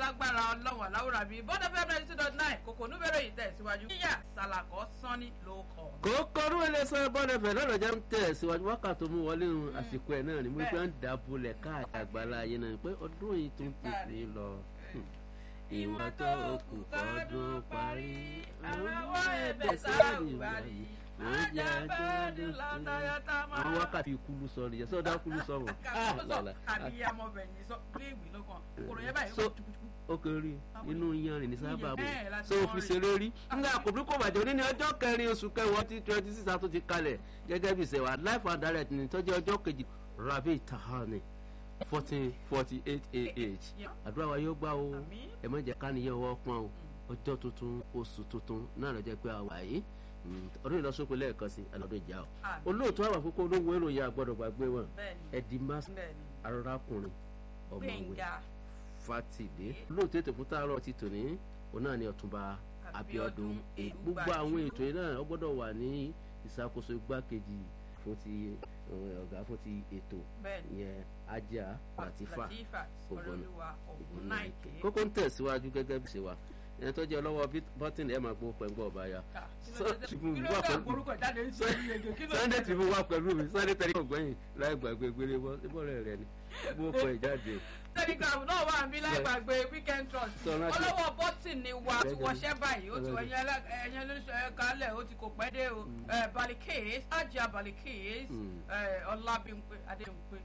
lágbára ọlọ́run aláwòrán bíi bọ́dọ̀ fẹ́ bẹ́ẹ̀ two dot nine kòkò núbẹ̀rẹ̀ yìí tẹ̀síwájú yíyà sàlàkọ́ sanni ló kọ̀. kókó ní wọlé sọ bọ́dọ̀ fẹ́ lọ́dọ̀ jẹ́ ń tẹ̀ síwájú wákàtí mú wọlé nu àsìkò ẹ̀ náà ni mo fẹ́ ń dàbọ̀lẹ̀ káàkiri àgbàlá ayé náà pé ọdún yìí tún tètè lọ. ìwọ̀n tó kù kọ́dún parí àwọn ẹ̀bẹ̀ sáàwùbárì máa jẹ́ gbẹ́dùn látàyàtà máa. àwọn wákàtí kúlú sọ nìyẹn sọdá kúlú sọ wọn. àbí amọ̀bẹ̀yìn sọ bí ìwé ló kàn kòrò yẹn báyìí ó So- tukutuku. ó kéré inú yanrìn ní sábà bò Bẹ́ẹ̀ la ti so mọ̀ fi rí. ṣeré rí. nga kò bí kò bàjẹ́ òní ní ọjọ́ kẹrin oṣù kẹwàá tí twenty six tó ti kalẹ̀ gẹ́gẹ́ bí ìṣẹ̀wà life and direct ní tọ́jú ọjọ́ kejì rabi tahani fourteen forty eight ah Yeah. àdúrà wa yóò gbà o Àmín. ẹ má jẹ́ káníyàn wọ́ pọ́n o ọjọ́ tuntun oṣù tuntun náà lọ jẹ́ pé a wà yìí Mm, ọdún ìlọsọpẹ lẹ́ẹ̀kan sí alọdún ìjà o Àmín. olóòtú àwọn àkókò olówó ìròyìn àgbọ́dọ̀ gbàgbé wọn bẹ́ẹ̀ni ẹdí mas bẹ́ẹ̀ni arákùnrin ọmọwé gbẹ̀ngà fatide olóòtú ètò fún tààrọ ti tò ní òun náà ni ọ̀túnba abiodun Abiodun gbogbo àwọn ètò yìí náà ó gbọ́dọ̀ wà ní ìṣàkóso igbákejì fún ti eh, ọ̀gá fún ti ètò bẹ́ẹ̀ni ìyẹn ajá latifa latifa Ògbónà. olúwa ògúnnáìkè ògúnnáìkè. kókó ń tẹ̀síwájú gẹ́gẹ́ bí ṣe wà ẹni tó jẹ́ ọlọ́wọ́ bọ́tìnì ẹ̀ máa gbó pẹ̀lú ọba ya Ah, kí ló So- dé- Tribune kí ló wà dé pẹ̀lú- àgbórúkọ jáde ń sọ yìí ege kí ló sunday dé? tv wà pẹ̀lú mi sunday tẹ̀lé ọ̀gbẹ́yìn láì gbàgbé gbélé bọ́ síbọ̀rẹ̀ rẹ ni bó kọ ìjáde telegram náà wà níbí láì gbàgbé weekend trust Sọ rántí. ọlọ́wọ́ bọ́tìn ni wa ti Bẹ́ẹ̀ni. wọṣẹ́ báyìí ó ti wọ Bẹ́ẹ̀ni. ẹ̀yẹn lóṣù kálẹ̀ ó ti kò pẹ́ dé o Eh, balikis ajá balikis Mm. eh, ọlábímpé adémpé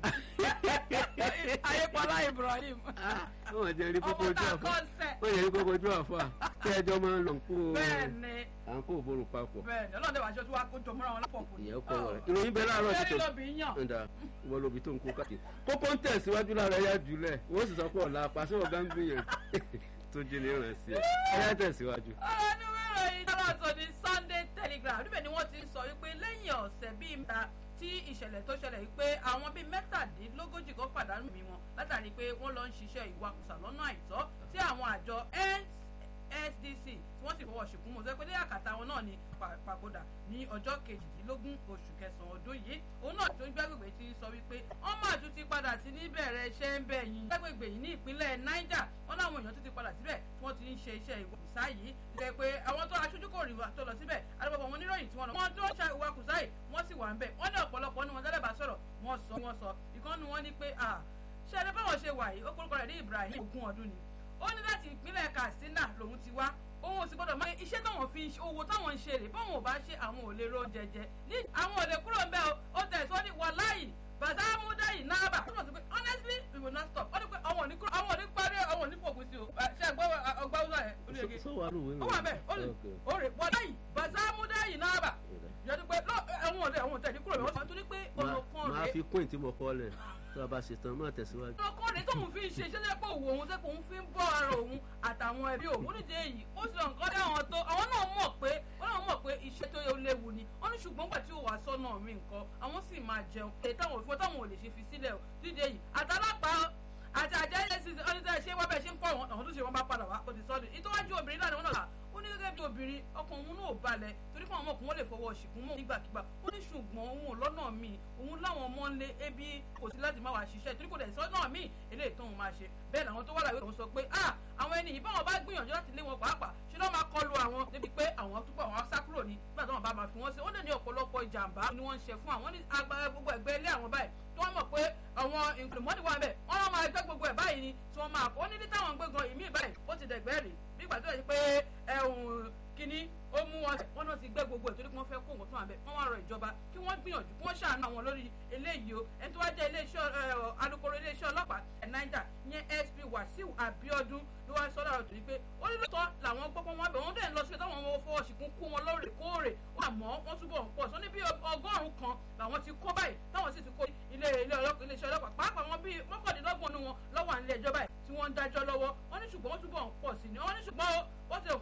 ayépọlá ibrahim wọ́n jẹ́ rí kókó ọmọ ojú tá a àfọ́ kọ́ sẹ́ wọ́n jẹ́ rí kókó ojú àfọ́ kí ẹjọ́ máa ń lọ kó bẹ́ẹ̀ni à ń kó òbórò papọ̀ bẹ́ẹ̀ni ọlọ́dẹ wàá ṣe tí wàá kó jọ mọ́ra wọn lápọ̀ kù ìyẹn kọ́ wọ̀rẹ́ ìròyìn bẹ́ẹ̀ láàárọ̀ ṣé títọ́ lílọ́bì yàn ǹda wọ́n lóbi tó ń kó káàkiri kókó ń tẹ̀síwájú lára ẹ̀yà jùlẹ̀ wọ́n sì sọ pé ọ̀la apàṣẹ ọ̀gá ń gbìyànjú tó jí ní ìrànṣẹ́ ẹ̀ ẹ̀yà tẹ̀síwájú. ọ̀rọ̀ ní wíwọ̀ yìí lọ́wọ́ tó ní sunday telegraph níbẹ̀ ni wọ́n ti sọ wípé lẹ́yìn ọ̀sẹ̀ bíi mẹ́ta tí ìṣẹ̀lẹ̀ tó ṣẹlẹ̀ wípé àwọn bíi mẹ́tàdínlógójì kan pàdánù mi wọn látàrí pé wọ́n lọ ń ṣiṣẹ́ ìwakùsà lọ́nà àìtọ́ tí àwọn àjọ nsdc tí wọ́n sì fọwọ́ ṣìkún mọ́ sọ pé ní àkàtà wọn náà ni pa- papòdà ní ọjọ́ kejìdínlógún oṣù kẹsàn-án ọdún yìí òun náà tó ń gbẹ́gbẹ̀gbẹ̀ ti sọ wípé wọ́n máa tún ti padà sí níbẹ̀rẹ̀ iṣẹ́ ń bẹ̀ yín gbẹ́gbẹ̀gbẹ̀ yìí ní ìpínlẹ̀ niger wọ́n láwọn èèyàn tún ti padà síbẹ̀ tí wọ́n ti ń ṣe iṣẹ́ ìwakùsà yìí jẹ́ pé àwọn tó aṣojú kò rí wa tó lọ síbẹ̀ àdúgbò wọn níròyìn tí wọ́n lọ wọ́n tó ṣe ìwakùsà yìí wọ́n sì wà ń bẹ̀ wọ́n ní ọ̀pọ̀lọpọ̀ ní wọn tẹ́lẹ̀ bá sọ̀rọ̀ wọ́n sọ wọ́n sọ ìkànnì wọn ní pé à ṣe ẹni báwọn ṣe wà yìí ó kórúkọ rẹ̀ ní ibrahim ogún ọdún ni ó ní láti ìpínlẹ̀ katsina lòun ti wá òun ò sì gbọdọ̀ máa iṣẹ́ táwọn fi ń ṣe owó táwọn ń ṣe rè báwọn ò bá ṣe àwọn ò lè ro jẹjẹ ní àwọn ò lè kúrò ń bẹ́ o ó tẹ̀sọ́ ní wàláyì bàtàmúdà yìí náàbà ó sọ pé honestly we will not stop ó ní pé àwọn ò ní kúrò àwọn ò ní parí àwọn ò ní fògùn sí o Ẹ, ṣe àgbọ̀ ọgbà ọgbà ẹ̀ ó ní ege sọ wà lóòwe ó wà bẹ́ẹ̀ ó lè ó rè wàláyì bàtàmúdà yìí náàbà yọdú pé lọ àwọn ò lè àwọn ò tẹ̀ ní kúrò bẹ́ẹ̀ wọ́n tún ní pé ọ̀nà kan máa rèé fi kún ìtì mọ̀ kọ́ lẹ̀ tó a bá ṣe tán máa tẹ̀síwájú. ọkọ rẹ tóun fi ń ṣe iṣẹ́ tẹ́lẹ̀ pé òwò òun tẹ́pọ̀ òun fi ń bọ́ ara òun àtàwọn ẹbí òun nídìí èyí ó sì lọ nǹkan dé àwọn tó àwọn náà mọ̀ pé wọ́n náà mọ̀ pé iṣẹ́ tó léwu ni wọ́n ní ṣùgbọ́n gbà tí ó wà sọ́nà mi nǹkan àwọn sì máa jẹun èyí táwọn òfin táwọn ò lè ṣe fi sílẹ̀ o nídìí èyí àtàlápàá àti àjẹ́ ilé sísè ọ́n ní sẹ́ ṣé wọ́n bẹ́ẹ̀ ṣe ń kọ́ àwọn àwọn tó ṣe wọ́n bá padà wá ó ti sọ́dún ìtọ́wájú obìnrin náà ni wọ́n náà là ó ní gẹ́gẹ́ bí obìnrin ọkàn òun náà ò balẹ̀ torí fún àwọn ọmọkùnrin wọn lè fọwọ́ ṣìkún mọ́ nígbàkigbà ó ní ṣùgbọ́n òun ò lọ́nà míì òun láwọn ọmọ ńlé ebi kò sí láti má wàá ṣiṣẹ́ torí kò dẹ̀ sọ́nà míì eléyìí tóun máa ṣe bẹ́ẹ̀ làwọn tó wà láwé òun sọ pé ah àwọn ẹni ìbáwọn bá gbìyànjú láti lé wọn pàápàá ṣé ló máa kọlu àwọn débi pé àwọn túbọ̀ àwọn sá kúrò ní nígbà tí wọn bá máa fi wọn sí ó lè ní ọ̀pọ̀lọpọ̀ ìjàmbá ni wọ́n ń ṣe fún àwọn ní agbára gbogbo ẹgbẹ́ ilé àwọn báyìí tí wọ́n mọ̀ pé àwọn ìpìlẹ̀mọ́nì wà bẹ́ẹ̀ wọ́n lọ́ máa gbẹ́ gbogbo ẹ̀ báyìí ni tí wọ́n máa kó ó ní ní táwọn gbé gan ìmí báyìí ó ti dẹ̀gbẹ́ rè bí ìgbà tó yẹ pé ẹ̀hún kínní ó mú wọn sẹ wọn náà ti gbẹ gbogbo ẹ torí pé wọn fẹ́ kó nǹkan tó wà bẹ wọn wá rọ ìjọba kí wọn gbìyànjú kí wọn ṣàánú àwọn lórí eléyìí o ẹni tó wá jẹ iléeṣẹ́ ẹ, alukoro iléeṣẹ́ ọlọ́pàá ẹ naija ìyẹn sp wasiu abiodun ló wá sọdọ ọ̀rọ̀ torí pé ó ní lóòótọ́ làwọn gbọ́ pé wọ́n bẹ̀ wọ́n dẹ̀ ń lọ síbi táwọn ọmọ fọwọ́ ṣìkún kó wọn lóòrèkóòrè àmọ́ wọ́n túbọ̀ ń pọ̀ sọ ní bí ọgọ́rùn-ún kan làwọn ti kó báyìí táwọn sì ti kó ilé ilé ọlọ́pàá iléeṣẹ́ ọlọ́pàá pàápàá wọn bíi mọ́kàndínlọ́gbọ̀n nínú wọn lọ́wọ́ à ń lé ẹjọ́ báyìí tí wọ́n ń dájọ́ lọ́wọ́